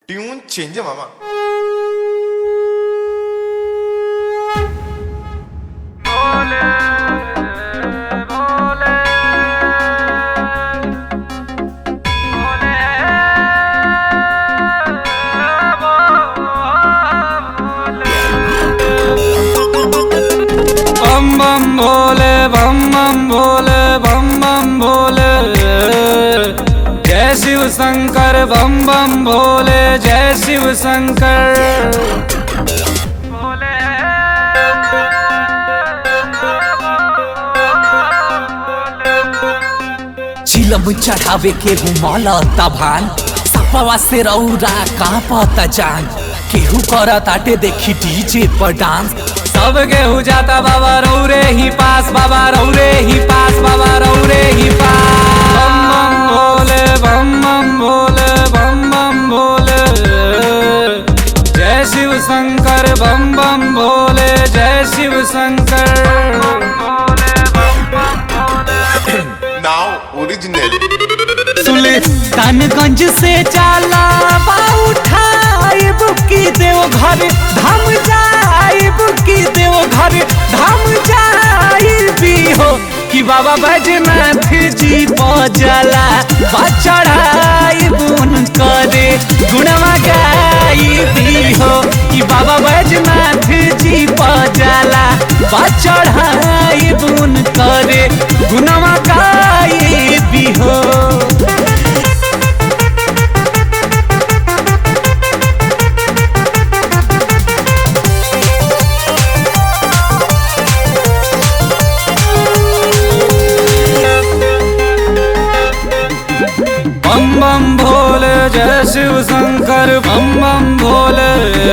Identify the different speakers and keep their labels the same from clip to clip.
Speaker 1: Tune change आहे मामा
Speaker 2: बम बम भोले बम बम भोले बम बम भोले जय शिव शंकर बम बम भोले जय शिव शंकर
Speaker 3: चिलम चढ़ावे के घुमल तभान सपवा से रौरा कांपत जान केहू करत आटे देखी डीजे पर डांस
Speaker 2: सब केहू जाता बाबा रौरे ही पास बाबा रौरे ही पास बाबा रौरे ही पास बम बम भोले बम बम भोले बम बम भोले जय शिव शंकर बम बम भोले जय शिव शंकर
Speaker 1: नाव ओरिजिनल
Speaker 3: सुल्तानगंज से जाला बा उठाई बुकी देव घर धाम जाई बुकी देव घर धाम जाई भी हो कि बाबा बैजनाथ जी पजला बा चढ़ाई बुन करे गुणवा गाई भी हो कि बाबा बैजनाथ जी पजला बा चढ़ाई बुन करे गुणवा गाई भी हो
Speaker 2: बम बम भोले जय शिव शंकर बम बम भोले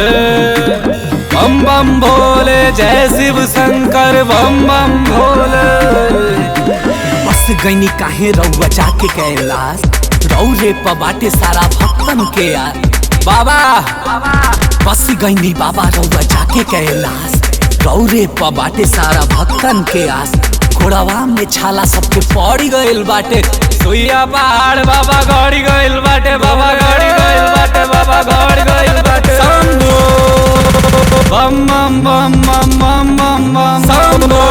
Speaker 2: बम बम भोले जय शिव शंकर बम बम भोले
Speaker 3: बस गईनी काहे रउआ जाके कैलाश रौरे प बाटे सारा भक्तन के यार बाबा बस गईनी बाबा रउआ जाके कैलाश रौरे प बाटे सारा भक्तन के आस घोड़वा में छाला सबके पड़ी गइल बाटे
Speaker 2: सुइया पहाड़ बाबा गड़ी गइल बाटे बाबा गड़ी गइल बाटे बाबा गड़ी गइल बाटे शंभो बम बम बम बम बम बम बम शंभो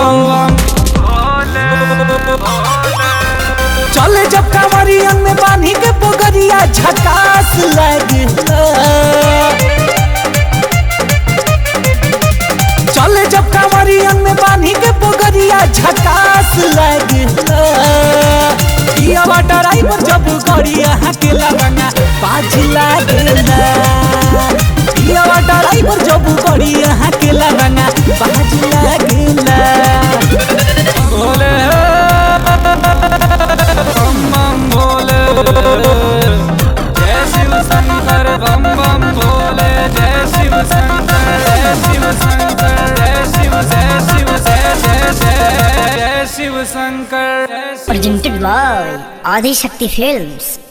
Speaker 3: चले जब कांवरियन में बांधी के पोगरिया झकास लगे चले जब कांवरियन में बांधी के पोगरिया झकास लगे ये ड्राइवर जब गड़िया हकेला रंगा बाज लागेला ये ड्राइवर जब गड़िया हकेला रंगा बाज लागेला
Speaker 2: भोले बम बम भोले जय शिव शंकर बम बम भोले जय शिव शंकर जय शिव शंकर जय शिव जय शिव जय जय जय जय शिव शंकर जय Shiv
Speaker 4: presented by Adi Shakti Films.